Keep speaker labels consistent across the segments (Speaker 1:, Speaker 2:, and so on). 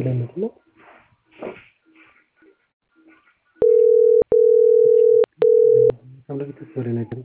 Speaker 1: ላይ ምንድን ነው? ከምለክት ወደ ነገር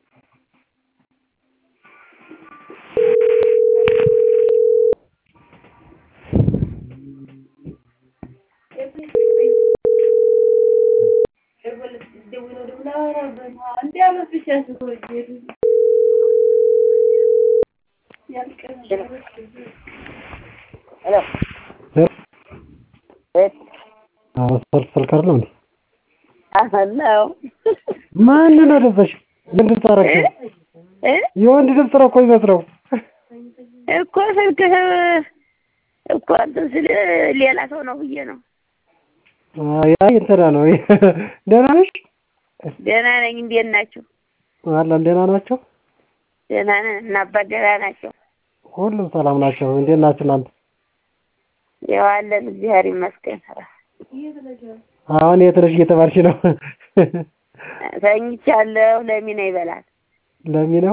Speaker 1: ሰልፍ ስልክ አይደለም እንዴ?
Speaker 2: አለው
Speaker 1: ማንን አደረሰሽ? ምን ድምፅ አደረግሽ? የወንድ ድምፅ ነው እኮ የሚመስለው።
Speaker 2: እኮ ስልክህ እኮ እንትን ስል ሌላ ሰው ነው ብዬ ነው።
Speaker 1: ያ እንትና ነው። ደህና ነሽ?
Speaker 2: ደህና ነኝ። እንዴት ናችሁ?
Speaker 1: አለን ደህና ናቸው።
Speaker 2: ደህና ነን። እና አባት ደህና ናቸው?
Speaker 1: ሁሉም ሰላም ናቸው። እንዴት ናችሁ እናንተ?
Speaker 2: ያው አለን እግዚአብሔር ይመስገን።
Speaker 1: አሁን የት ነሽ እየተባልሽ ነው?
Speaker 2: ተኝቻለሁ። ለሚና ይበላል።
Speaker 1: ለሚ ነው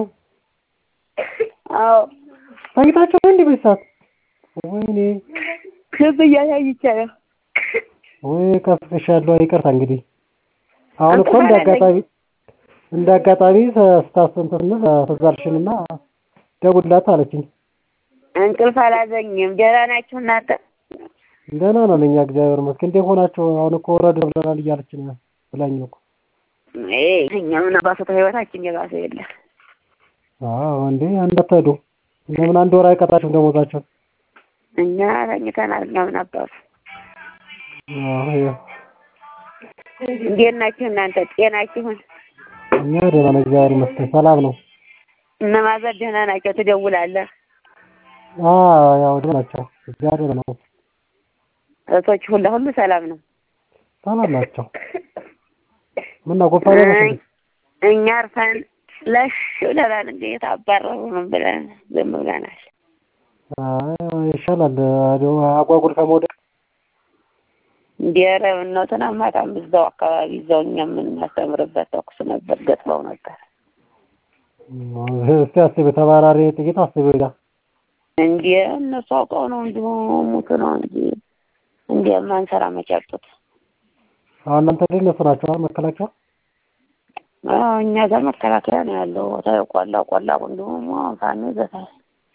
Speaker 2: አዎ
Speaker 1: ተኝታችሁ ነው እንዴ በዚህ ሰዓት? ወይኔ
Speaker 2: ክብ እያሳይቻለሁ።
Speaker 1: ወይ ከፍሻለሁ። ይቅርታ እንግዲህ አሁን እኮ
Speaker 2: እንቅልፍ
Speaker 1: እንደ
Speaker 2: አላለኝ።
Speaker 1: አጋጣሚ እንደ አጋጣሚ ስታስተንትን ተዛልሽንና ደውልላት አለችኝ።
Speaker 2: እንቅልፍ አላዘኝም። ደህና ናችሁ እናንተ?
Speaker 1: ደህና ነን እኛ እግዚአብሔር ይመስገን። እንዴት ሆናችሁ? አሁን እኮ ወረድ ብለናል እያለች ነው ብላኝ ነው እኮ።
Speaker 2: እኛ ምን አባሰተ ህይወታችን የባሰ የለ።
Speaker 1: አዎ እንዴ እንዳትሄዱ። ለምን አንድ ወር አይቀጣችሁም ደሞዛቸው?
Speaker 2: እኛ ተኝተናል። እኛ ምን አባቱ
Speaker 1: አዎ ይኸው
Speaker 2: እንዴት ናችሁ እናንተ? ጤናችሁን?
Speaker 1: እኛ ደህና ነን እግዚአብሔር ይመስገን ሰላም ነው።
Speaker 2: እነ ማዘር ደህና ናቸው? ትደውላለህ?
Speaker 1: አዎ ያው ደህና ናቸው እግዚአብሔር ነው
Speaker 2: እህቶች ሁላ ሁሉ ሰላም ነው?
Speaker 1: ሰላም ናቸው። ምን ነው ጉንፋን ያዘሽ እንዴ?
Speaker 2: እኛ አርፈን ለሽ ብለናል። እንዴት አባረሩንም ብለን ዝም ብለናል።
Speaker 1: አይ ይሻላል እንደው አጓጉል ከመውደቅ
Speaker 2: እንደ ኧረ ምነው ትናንት ማታም እዛው አካባቢ እዛው እኛ የምናስተምርበት ተኩስ ነበር፣ ገጥመው ነበር።
Speaker 1: እስቲ አስቢ ተባራሪ ጥቂት አስቢ ጋ
Speaker 2: እንደ እነሱ አውቀው ነው እንዲሁ ሙቱ ነው እንጂ እንደ ማንሰራ መቻጡት
Speaker 1: አሁን እናንተ ግን እነሱ ናቸው አይደል መከላከያ?
Speaker 2: አዎ እኛ ጋር መከላከያ ነው ያለው። ታይ ቆላ ቆላ እንዲሁም ፋኖ ይዘታል።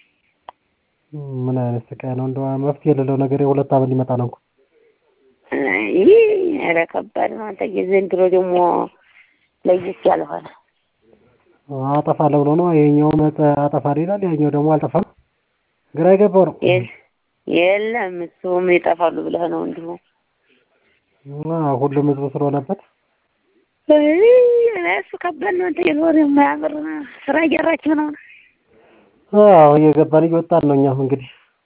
Speaker 1: ምን አይነት ስቃይ ነው እንደው መፍትሄ የሌለው ነገር የሁለት አመት ሊመጣ ነው እኮ።
Speaker 2: ይህ ኧረ ከባድ ነው። አንተ ዘንድሮ ደግሞ ለየት ያለ ሆነ።
Speaker 1: አጠፋለሁ ብሎ ነው ይሄኛው አጠፋለሁ ይላል፣ ያኛው ደግሞ አልጠፋም። ግራ የገባው ነው።
Speaker 2: የል- የለም እሱም ይጠፋሉ ብለህ ነው እንዲሁ
Speaker 1: አዎ ሁሉም ህዝብ ስለሆነበት
Speaker 2: እይ፣ እሱ ከባድ ነው። አንተ የኖር የማያምር ስራ እየራችሁ ነው።
Speaker 1: አዎ እየገባን እየወጣን ነው እኛም እንግዲህ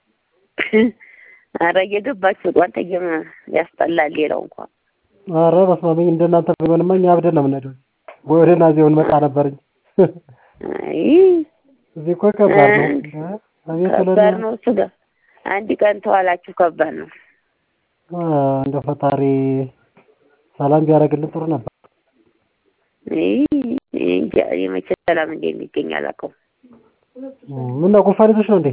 Speaker 2: ኧረ እየገባችሁ ውጡ። አንተ እየም ያስጠላል። ሌላው እንኳን
Speaker 1: ኧረ በስመ አብ እንደናንተ ቢሆንማ እኛ አብደን ነው የምንሄደው። ወይ ወደ ናዚው እንመጣ ነበር እንጂ
Speaker 2: አይ
Speaker 1: እዚህ እኮ ከባድ ነው። አቤት
Speaker 2: ከባድ
Speaker 1: ብለን
Speaker 2: ነው። እሱ ጋር አንድ ቀን ተዋላችሁ ከባድ ነው።
Speaker 1: እንደ ፈጣሪ ሰላም ቢያደርግልን ጥሩ ነበር።
Speaker 2: አይ እንጃ የመቼ ሰላም እንደሚገኝ አላውቀውም።
Speaker 1: ምን ነው ጉንፋን ይዞሽ ነው እንዴ?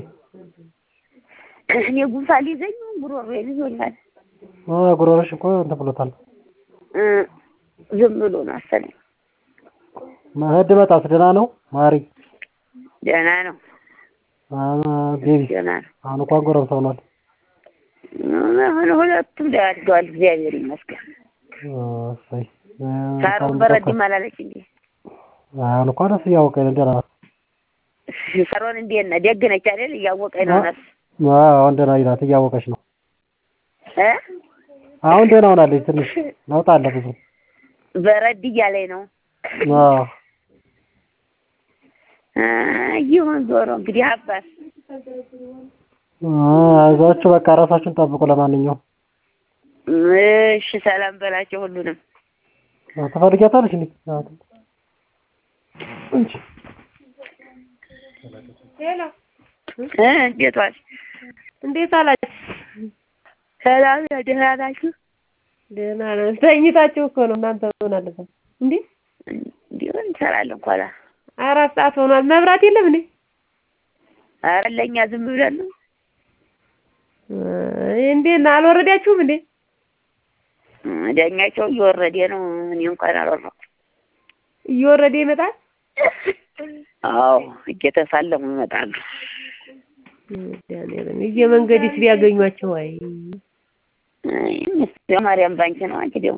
Speaker 2: እኔ ጉንፋን ሊይዘኝ ጉሮሮ ይዞኛል።
Speaker 1: አዎ ጉሮሮሽ እኮ እንትን ብሎታል።
Speaker 2: እ ዝም ብሎ ነው አሰለኝ።
Speaker 1: መሄድ መጣስ ደህና ነው ማሪ?
Speaker 2: ደህና ነው፣
Speaker 1: አዎ ቤቢ
Speaker 2: ደህና ነው።
Speaker 1: አሁን እንኳን ጎረምሳ ሆኗል።
Speaker 2: አሁን ሁለቱም ደህና እግዚአብሔር ይመስገን።
Speaker 1: እሰይ
Speaker 2: ሳሮን በረድም አላለች እንዴ?
Speaker 1: አሁን እንኳን ደስ እያወቀኝ ነው። ደህና ናት።
Speaker 2: ሳሮን እንዴት ነህ? ደግ ነች አይደል? እያወቀኝ ነው ነፍስ
Speaker 1: አዎ አሁን ደህና ናት፣ እያወቀች ነው።
Speaker 2: እ
Speaker 1: አሁን ደህና ሆናለች። ትንሽ ለውጥ አለ ብዙ።
Speaker 2: በረድ እያለኝ ነው።
Speaker 1: አዎ
Speaker 2: አ ይሁን ዞሮ እንግዲህ አባት
Speaker 1: አይዟችሁ በቃ ራሳችሁን ጠብቁ። ለማንኛውም
Speaker 2: እሺ፣ ሰላም በላቸው ሁሉንም።
Speaker 1: ትፈልጊያታለሽ እንዴ? አዎ እንጂ
Speaker 2: እ እንዴት ዋልሽ?
Speaker 3: እንዴት አላችሁ?
Speaker 2: ሰላም ነው? ደህና ናችሁ?
Speaker 3: ደህና ነን። ተኝታችሁ እኮ ነው እናንተ ምን አለበት እንዴ?
Speaker 2: እንዲሁ እንሰራለን እኮ አላ
Speaker 3: አራት ሰዓት ሆኗል። መብራት የለም እንዴ?
Speaker 2: ኧረ ለእኛ ዝም ብለን ነው።
Speaker 3: እንዴት ነው አልወረዳችሁም እንዴ?
Speaker 2: ዳኛቸው እየወረደ ነው። እኔ እንኳን አልወረድኩም።
Speaker 3: እየወረደ ይመጣል።
Speaker 2: አዎ እየተሳለሙ ይመጣሉ።
Speaker 3: መድኃኒዓለም እየመንገድስ ቢያገኟቸው አይ
Speaker 2: አይ ምስኪኗ ማርያም ባንቺ ነው። አንቺ ደግሞ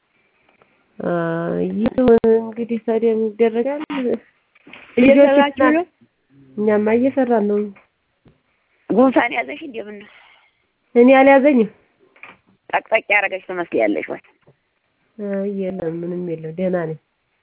Speaker 3: ይሁን እንግዲህ ታዲያ ምን ይደረጋል?
Speaker 2: እየሰራችሁ ነው?
Speaker 3: እኛማ እየሰራን ነው።
Speaker 2: ጉንፋን ያዘሽ እንደምን ነው?
Speaker 3: እኔ አልያዘኝም።
Speaker 2: ጠቅጠቅ ያደረገች ትመስያለሽ ወይ?
Speaker 3: አይ የለም ምንም የለም ደህና ነኝ።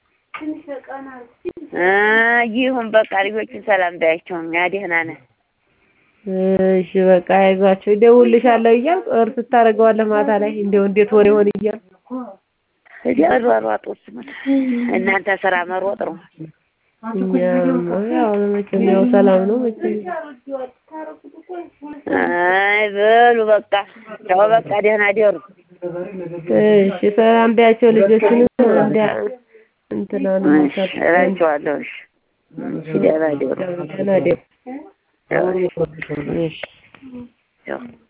Speaker 2: እ ይሁን በቃ ልጆችን ሰላም በያቸው። እኛ ደህና ነን።
Speaker 3: እሺ በቃ አይዟቸው እደውልልሻለሁ እያልኩ እርስ ታደርገዋለህ ማታ ላይ እንደው እንዴት ወሬ ሆነ እያልኩ
Speaker 2: እዚያ ሯሯጡ እናንተ ስራ መሮጥ ነው።
Speaker 3: እኛም ያው መቼም ያው ሰላም ነው መቼም
Speaker 2: አይ በሉ በቃ ተው በቃ ደህና ደሩ።
Speaker 3: እሺ ሰላም በያቸው ልጆችንም እንደ እንትና ነው
Speaker 2: እሺ እላቸዋለሁ። እሺ እሺ ደህና ደሩ።
Speaker 3: ደህና ደሩ።
Speaker 2: ያው
Speaker 3: እሺ
Speaker 2: ያው